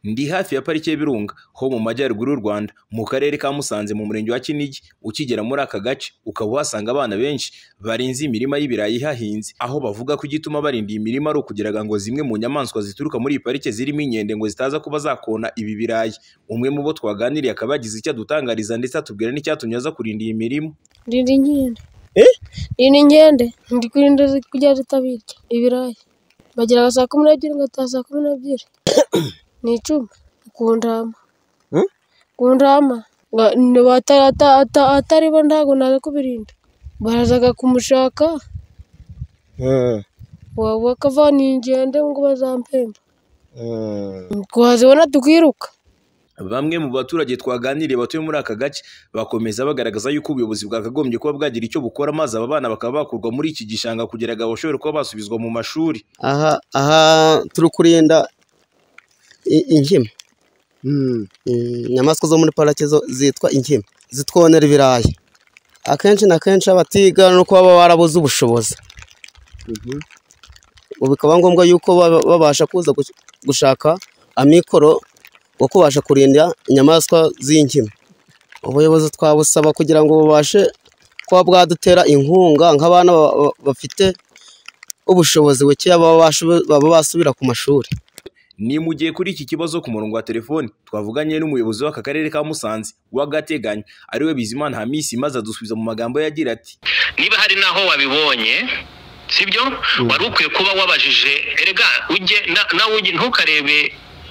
Ndi hafi ya pariki y'Ibirunga ho mu majyaruguru y'u Rwanda mu karere ka Musanze mu murenge wa Kinigi, ukigera muri aka gace ukaba uhasanga abana benshi barinze imirima y'ibirayi ihahinze, aho bavuga ko igituma barinda iyi mirima ari ukugira ngo zimwe mu nyamaswa zituruka muri iyi parike zirimo inkende ngo zitaza kuba zakona ibi birayi, umwe mu bo twaganiriye akaba yagize icyo adutangariza ndetse atubwira n'icyatumye aza kurinda iyi mirima. Rinda inkende. Rinda inkende. Ndi kurinda kugira zitabirya ibirayi. Bageraga saa kumi n'ebyiri bagataha saa kumi n'ebyiri. Ni icumi. Ku ntama. Ku ntama. Atari bo ntabwo naza kubirinda. Baraza kumushaka bakavana iyi nkende ngo bazampemba. Twazibona tukiruka. Bamwe mu baturage twaganiriye batuye muri aka gace bakomeza bagaragaza yuko ubuyobozi bwakagombye kuba bwagira icyo bukora maze aba bana bakaba bakurwa muri iki gishanga kugira ngo bashobore kuba basubizwa mu mashuri. aha aha turi kurinda i- inkima Mm, mm, inyamaswa zo muri parake zo zitwa inkima zitwonera ibirayi akenshi na kenshi abatiga ni uko baba barabuze ubushobozi ubu bikaba ngombwa yuko baba- babasha kuza gush- gushaka amikoro wo kubasha kurinda inyamaswa z'inkima ubuyobozi twabusaba kugira ngo bubashe kuba bwadutera inkunga nk'abana ba- ba- bafite ubushobozi bukeya baba bashobo- baba basubira ku mashuri Ni mu gihe kuri iki kibazo ku murongo wa telefoni twavuganye n'umuyobozi w'aka karere ka Musanze w'agateganyo ariwe Bizimana Hamisi maze adusubiza mu magambo ye agira ati niba hari n'aho wabibonye sibyo wari ukwiye kuba wabajije erega ujye na- nawe ujye- ntukarebe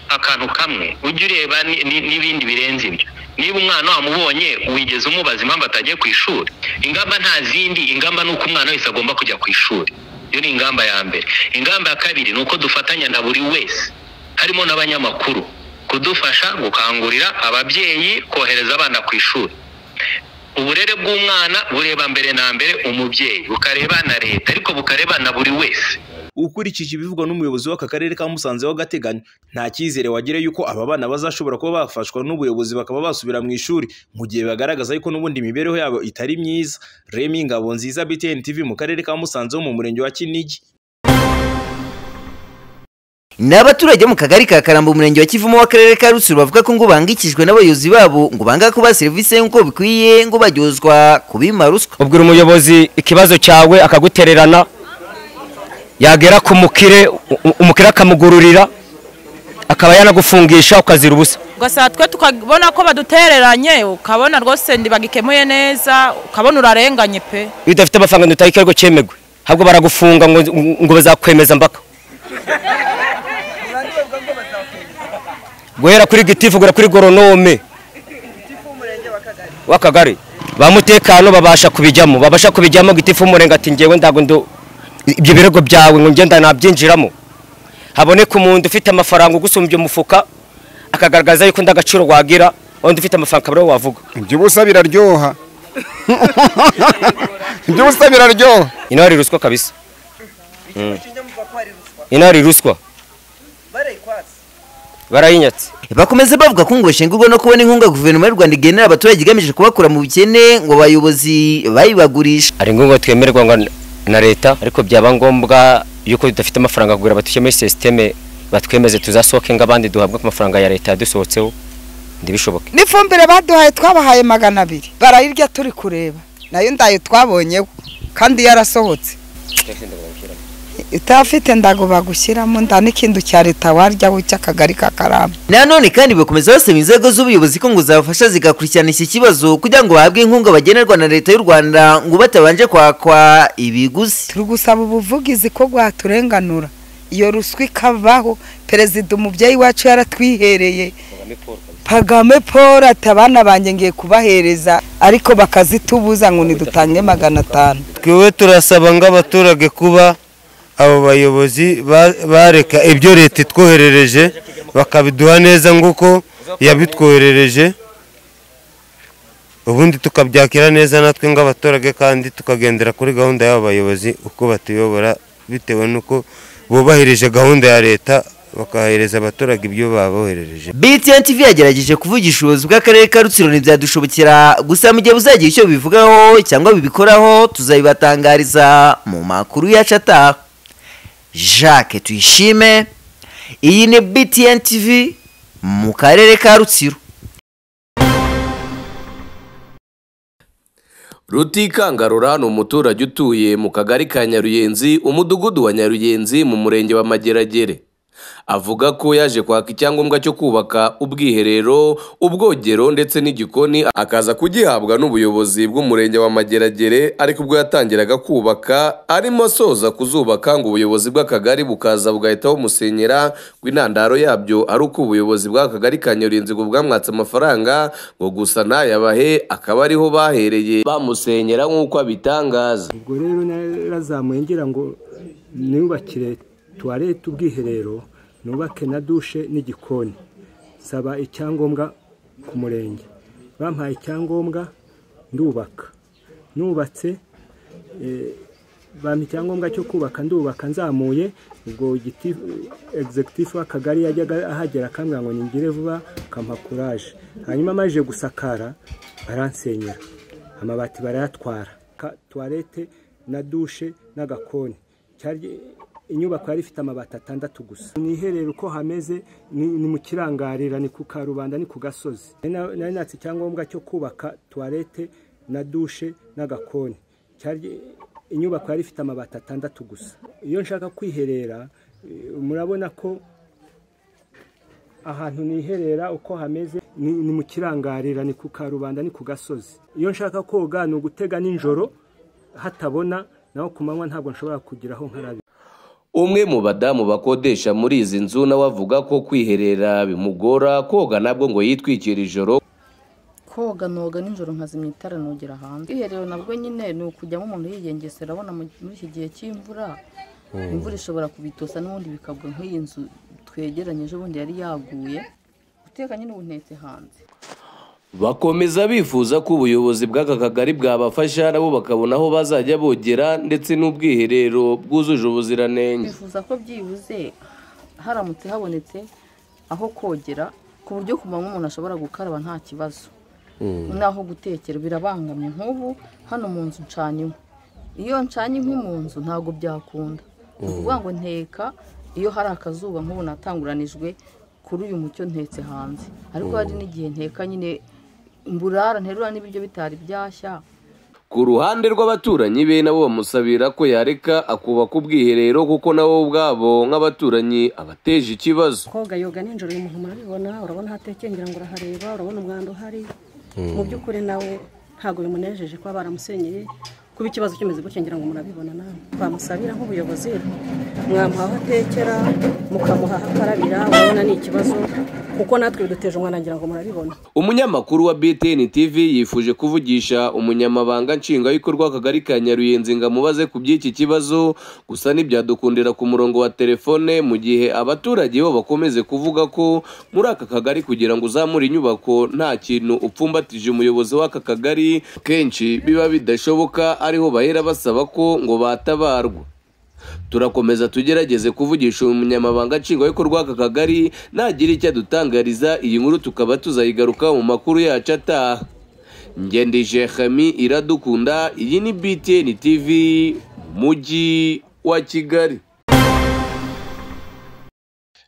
akantu kamwe ujye ureba ni- ni- n'ibindi birenze ibyo niba umwana wamubonye wigeze umubaza impamvu atagiye ku ishuri ingamba nta zindi ingamba ni uko umwana wese agomba kujya ku ishuri iyo ni ingamba ya mbere ingamba ya kabiri ni uko dufatanya na buri wese harimo n'abanyamakuru kudufasha gukangurira ababyeyi kohereza abana ku ishuri uburere bw'umwana bureba mbere na mbere umubyeyi bukareba na leta ariko bukareba na buri wese ukurikije ibivugwa n'umuyobozi w'aka karere ka Musanze w'agateganyo nta cyizere wagira yuko aba bana bazashobora kuba bafashwa n'ubuyobozi bakaba basubira mu ishuri mu gihe bagaragaza yuko n'ubundi imibereho yabo itari myiza Remy Ngabonziza BTN TV mu karere ka Musanze ho mu murenge wa Kinigi ni abaturage mu kagari ka karambo umurenge wa kivumo w'akarere ka rutsiro bavuga ko ngo bangikijwe n'abayobozi babo ngo banga kubaha serivisi nk'uko bikwiye ngo baryozwa kubima ruswa ubwira umuyobozi ikibazo cyawe akagutererana yagera ku mukire u- u- umukire akamugururira akaba yanagufungisha ukazira ubusa ugasanga twe tukabona ko badutereranye ukabona rwose ntibagikemuye neza ukabona urarenganye pe iyo udafite amafaranga utahita ariko cyemegwe ahubwo baragufunga ngo, ngo bazakwemeza mpaka guhera kuri gitifu guhera kuri goronome w'akagari ba mutekano babasha kubijyamo babasha kubijyamo gitifu w'umurenge ati ngewe ntabwo ndu ibyo birego byawe ngo ngenda nabyinjiramo haboneka umuntu ufite amafaranga ugusumbya umufuka akagaragaza yuko ndagaciro wagira undi ufite amafaranga akaba ariwe wavuga iby'ubusa biraryoha iby'ubusa biraryoha ino hari ruswa kabisa ino hari ruswa barayinyatse bakomeza bavuga ko ngo bashengurwa no kubona inkunga guverinoma y'u rwanda igenera abaturage igamije kubakura mu bukene ngo abayobozi bayibagurisha hari ngombwa twemerwa ngo na leta ariko byaba ngombwa yuko tudafite amafaranga kugura batushyiramo sisiteme batwemeze tuzasohoke nk'abandi duhabwe ku mafaranga ya leta yadusohotseho ntibishoboke n'ifumbire baduhaye twabahaye magana abiri barayirya turi kureba nayo ndayo twabonyeho kandi yarasohotse utafite ndago bagushyiramo nda n'ikintu cya leta waryaho cy'akagari ka karamba nanone kandi bakomeza basaba inzego z'ubuyobozi ko ngo zabafasha zigakurikirana iki kibazo kugira ngo bahabwe inkunga bagenerwa na leta y'u rwanda ngo batabanje kwakwa ibiguzi turi gusaba ubuvugizi ko bwaturenganura iyo ruswa ikabaho perezida umubyeyi wacu yaratwihereye pagame paul ati abana banjye ngiye kubahereza ariko bakazitubuza ngo nidutange magana atanu twe turasaba nk'abaturage kuba abo bayobozi ba- bareka ibyo leta itwoherereje bakabiduha neza nk'uko yabitwoherereje ubundi tukabyakira neza natwe nk'abaturage kandi tukagendera kuri gahunda y'abo bayobozi uko batuyobora bitewe n'uko bubahirije gahunda ya leta bakahereza abaturage ibyo baboherereje BTN TV yagerageje kuvugisha ubuyobozi bw'akarere ka Rutsiro ntibyadushobokera gusa mu gihe buzagira icyo bivugaho cyangwa bibikoraho tuzabibatangariza mu makuru yacu ataha Jacques Tuyishime iyi ni BTN TV mu karere ka rutsiro rutikangarura ni umuturage utuye mu kagari ka nyaruyenzi umudugudu wa nyaruyenzi mu murenge wa mageragere avuga ko yaje kwaka icyangombwa cyo kubaka ubwiherero ubwogero ndetse n'igikoni akaza kugihabwa n'ubuyobozi bw'umurenge wa mageragere ariko ubwo yatangiraga kubaka arimo asoza kuzubaka ngo ubuyobozi bw'akagari bukaza bugahita bumusenyera ngo intandaro yabyo ari uko ubuyobozi bw'akagari ka nyaruyenzi ngo bwamwatse amafaranga ngo gusa ntayabahe akaba ariho bahereye bamusenyera nk'uko abitangaza ubwo rero narazamuye ngira ngo nubakire tuwarete ubwiherero nubake na dushe n'igikoni nsaba icyangombwa ku murenge bampaye icyangombwa ndubaka nubatse bampa icyangombwa cyo kubaka ndubaka nzamuye ubwo igiti egizegitifu w'akagari yajyaga ahagera akambwira ngo ningire vuba akampa kuraje hanyuma amajije gusakara baransenyera amabati barayatwara tuwarete na dushe n'agakoni inyubako yari ifite amabati atandatu gusa ni iherero uko hameze ni mu kirangarira ni ku karubanda ni ku gasozi nari natse icyangombwa cyo kubaka tuwarete na dushe n'agakoni inyubako yari ifite amabati atandatu gusa iyo nshaka kwiherera murabona ko ahantu niherera uko hameze ni mu kirangarira ni ku karubanda ni ku gasozi iyo nshaka koga ni ugutega nijoro hatabona naho ku manywa ntabwo nshobora kugeraho nkarabi umwe mu badamu bakodesha muri izi nzu nawe avuga ko kwiherera bimugora koga nabwo ngo yitwikire ijoro koga noga nijoro nkazimya itara nogera hanze kwiherero nabwo nyine ni ukujyamo umuntu yigengesera abona muri iki gihe cy'imvura imvura ishobora kubitosa n'ubundi bikagwa nk'iyi nzu twegeranyije ubundi yari yaguye guteka nyine ubunetse hanze bakomeza bifuza ko ubuyobozi bw'aka kagari bwabafasha nabo bakabona aho bazajya bogera ndetse n'ubwiherero bwujuje ubuziranenge bifuza ko byibuze haramutse habonetse aho kogera ku buryo ku manywa umuntu ashobora gukaraba nta kibazo n'aho gutekera birabangamye nk'ubu hano mu nzu ncanye inkwi iyo ncanye inkwi mu nzu ntabwo byakunda ni ukuvuga ngo nteka iyo hari akazuba nk'ubu natanguranijwe kuri uyu mucyo ntetse hanze ariko hari n'igihe nteka nyine mburara nterura n'ibiryo bitari byashya ku ruhande rw'abaturanyi be nabo bamusabira ko yareka akubaka ubwiherero kuko nabo ubwabo nk'abaturanyi abateje ikibazo koga yoga nijoro umuntu murabibona urabona hatekengera ngo urahareba urabona umwanda uhari mu by'ukuri nawe ntabwo bimunejeje kuba baramusenyeye kuba ikibazo kimeze gutya ngira ngo murabibona nawe bamusabira nk'ubuyobozi mwamuha aho atekera mukamuha aho akarabira urabona ni ikibazo kuko natwe biduteje umwana ngira ngo murabibona umunyamakuru wa btn tv yifuje kuvugisha umunyamabanga nshingwabikorwa w'akagari ka nyaruyenzi ngo amubaze ku by'iki kibazo gusa ntibyadukundira ku murongo wa telefone mu gihe abaturage bo bakomeze kuvuga ko muri aka kagari kugira ngo uzamure inyubako nta kintu upfumbatije umuyobozi w'aka kagari kenshi biba bidashoboka ariho bahera basaba ko ngo batabarwa turakomeza tugerageze kuvugisha umunyamabanga nshingwabikorwa w'aka kagari nagira icyo adutangariza iyi nkuru tukaba tuzayigaruka mu makuru yacu ataha ngendije hami iradukunda iyi ni btn tv mujyi wa kigali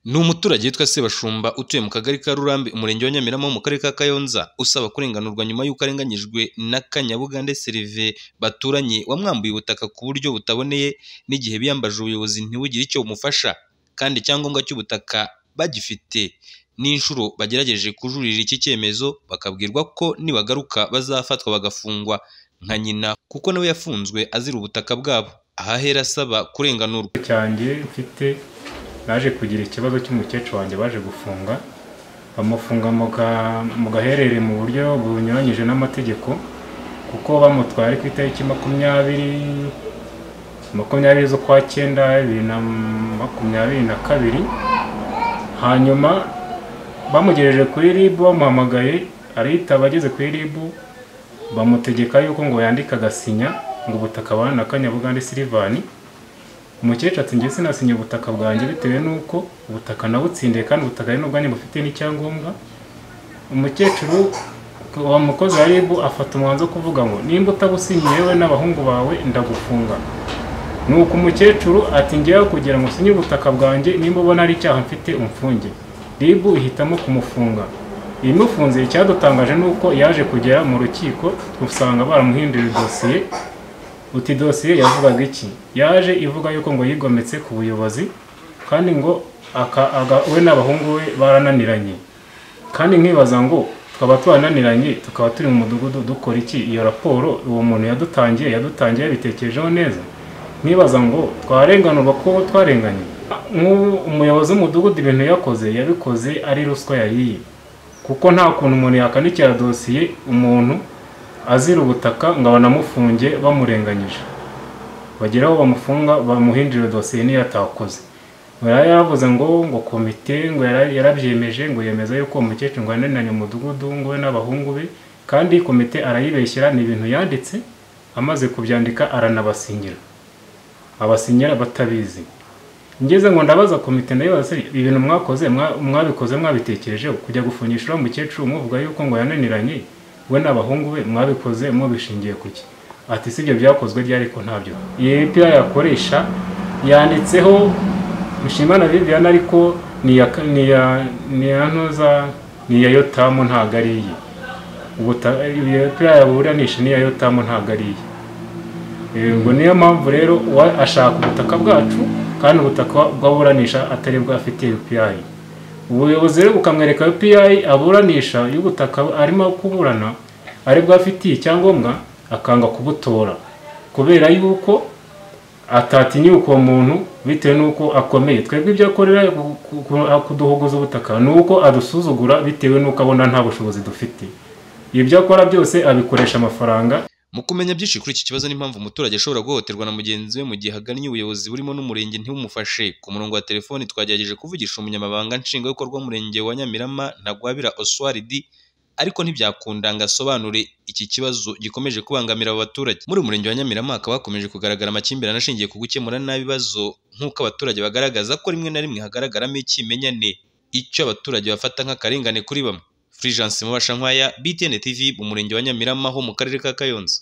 ni umuturage witwa sebashumba utuye mu kagari ka rurambi umurenge wa nyamirama mu karere ka kayonza usaba kurenganurwa nyuma y'uko arenganyijwe na kanyabugande serive baturanye wamwambuye ubutaka ku buryo butaboneye n'igihe biyambaje ubuyobozi ntibugire icyo bumufasha kandi icyangombwa cy'ubutaka bagifite n'inshuro bagerageje kujurira iki cyemezo bakabwirwa ko nibagaruka bazafatwa bagafungwa nka nyina kuko nawe yafunzwe azira ubutaka bwabo ahahera asaba kurenganurwa cyanjye mfite naje kugira ikibazo cy'umukecuru wanjye baje gufunga bamufunga mu gaherere mu buryo bunyuranyije n'amategeko kuko bamutwara ku itariki makumyabiri makumyabiri z'ukwa cyenda bibiri na makumyabiri na kabiri hanyuma bamugejeje kuri ribu bamuhamagaye arihita abageze kuri ribu bamutegeka yuko ngo yandike agasinya ngo ubutaka na kanyabugande silivani umukecuru ati njye sinasinya ubutaka bwanjye bitewe n'uko ubutaka nabutsindiye kandi ubutaka ari n'ubwanjye bufite n'icyangombwa umukecuru wa mukozi wa ribu afata umwanzuro wo kuvuga ngo nimba utabusinyiye we n'abahungu bawe ndagufunga ni uko umukecuru ati njyewe kugira ngo usinye ubutaka bwanjye nimba ubona ari icyaha mfite umfunge ribu ihitamo kumufunga ibimufunze icyadutangaje ni uko yaje kugera mu rukiko dusanga baramuhinduriye dosiye uti dosiye yavugaga iki yaje ivuga yuko ngo yigometse ku buyobozi kandi ngo aka- aga- we n'abahungu be barananiranye kandi nkibaza ngo tukaba twananiranye tukaba turi mu mudugudu dukora iki iyo raporo uwo muntu yadutangiye yadutangiye yabitekerejeho neza nibaza ngo twarenganurwa ko twarenganye nk'ubu umuyobozi w'umudugudu ibintu yakoze yabikoze ari ruswa yariye kuko nta kuntu umuntu yakanikira dosiye umuntu azira ubutaka ngo banamufunge bamurenganyije bagera aho bamufunga bamuhindurira dosiye niyo atakoze ngo yari yaravuze ngo ngo komite ngo yara- yarabyemeje ngo yemeza yuko uwo mukecuru ngo yananiranye umudugudu ngo we n'abahungu be kandi komite arayibeshyira ni ibintu yanditse amaze kubyandika aranabasinyira abasinyira batabizi ngeze ngo ndabaza komite ndayibaza se ibintu mwakoze mwa- mwabikoze mwabitekerejeho kujya gufungisha uriya mukecuru muvuga yuko ngo yananiranye we n'abahungu be mwabikoze mubishingiye ku ki ati si ibyo byakozwe ryari ko ntabyo iyi mipira yakoresha yanditseho mushimana viviane ariko ni iya ka- ni iya- ni iya ntuza ni iya yotamu ntabwo ari iye Ubuta- iyo mipira yaburanisha ni iya yotamu ntabwo ari iye ngo niyo mpamvu rero uwa- ashaka ubutaka bwacu kandi ubutaka bw'aburanisha atari bwo afitiye UPI ubuyobozi rero bukamwereka UPI aburanisha y'ubutaka arimo kuburana ari bwo afitiye icyangombwa akanga kubutora kubera yuko atatinyuka uwo muntu bitewe n'uko akomeye twebwe ibyo akorera ku- ku- kuduhogoza ubutaka ni uko adusuzugura bitewe n'uko abona nta bushobozi dufite ibyo akora byose abikoresha amafaranga mu kumenya byinshi kuri iki kibazo n'impamvu umuturage ashobora guhohoterwa na mugenzi we mu gihe agannye ubuyobozi burimo n'umurenge ntibumufashe ku murongo wa telefoni twagerageje kuvugisha umunyamabanga nshingwabikorwa w'umurenge wa nyamirama ntagwabira oswaridi ariko ntibyakunda ngo asobanure iki kibazo gikomeje kubangamira abo baturage muri uyu murenge wa nyamirama hakaba hakomeje kugaragara amakimbirane ashingiye ku gukemura nabi ibibazo nk'uko abaturage bagaragaza ko rimwe na rimwe hagaragaramo ikimenyane icyo abaturage bafata nk'akarengane kuri bamwe Fulgence Mubashankwaya, BTN TV mu murenge wa Nyamirama ho mu karere ka Kayonza